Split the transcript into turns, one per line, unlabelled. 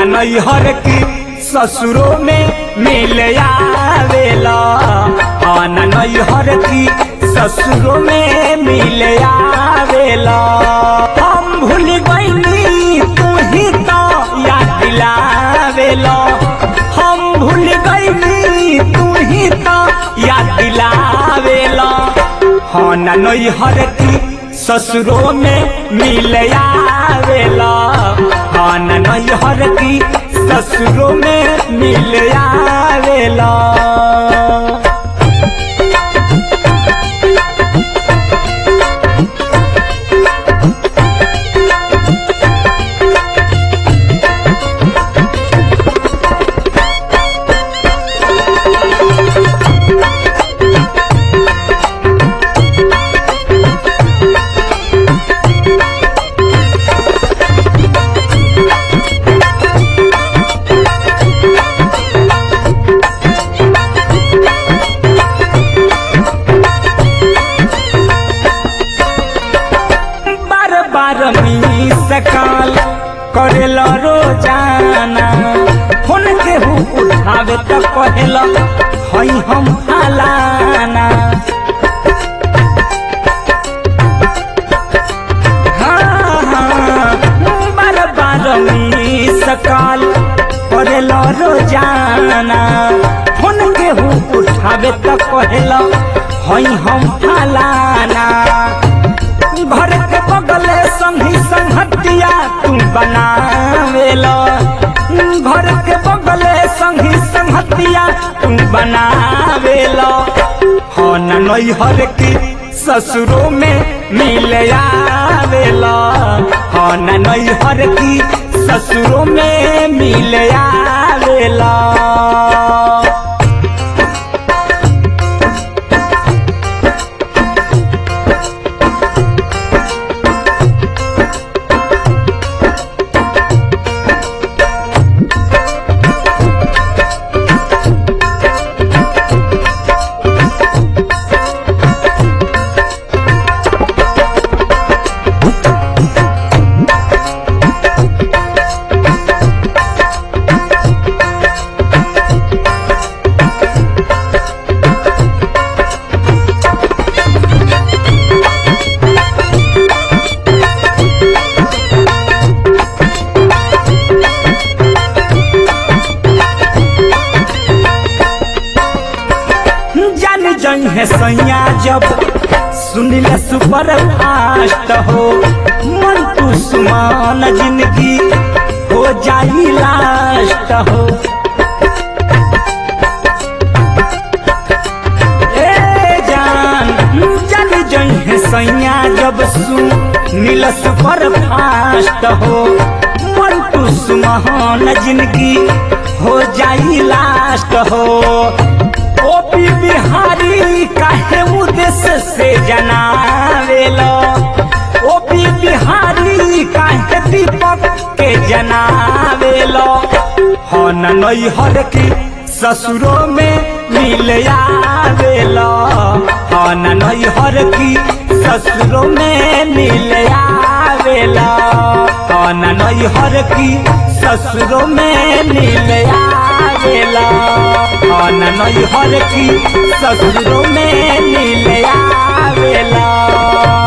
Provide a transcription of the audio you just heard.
नैहर की ससुरों में मिल आवेला आन नैहर की ससुरों में मिल आवेला हम भूल गईनी तू ही तो याद दिलावेला हम भूल गईनी तू ही तो याद दिलावेला हाँ न नैहर की ससुरों में मिल आवेला हाँ न नैहर की ससुरों में मिल आवेला बार बार मी सकाल करेला रोजाना फोन के हु उठावे त कहेला हई हम फलाना हाँ, हाँ, बार बार मी सकाल करेला रोजाना फोन के हु उठावे त कहेला हई हम फलाना घर के बगले संगी संगतिया तू बनावेला घर के बगले संगी संगतिया तू बनावेला हो न नैहर की ससुरों में मिल आवेला हो न नैहर की ससुरों में मिल आवेला जान जई है सैया जब सुनिल सुपर फास्ट हो मन तू सुमान जिंदगी हो जाई लास्ट हो ए जान जान जई है सैया जब सुनिल सुपर फास्ट हो मन तू सुमान जिंदगी हो जाई लास्ट हो ओपी बिहारी काहे उद्देश्य से जनावेलो ओपी बिहारी काहे दीपक के जनावेलो हो न नैहर की ससुरों में मिल आवेलो हो न नैहर की ससुरों में मिल आवेला हो न नैहर की ससुरों में मिल आवेला हो न नैहर की ससुरों में मिल आवेला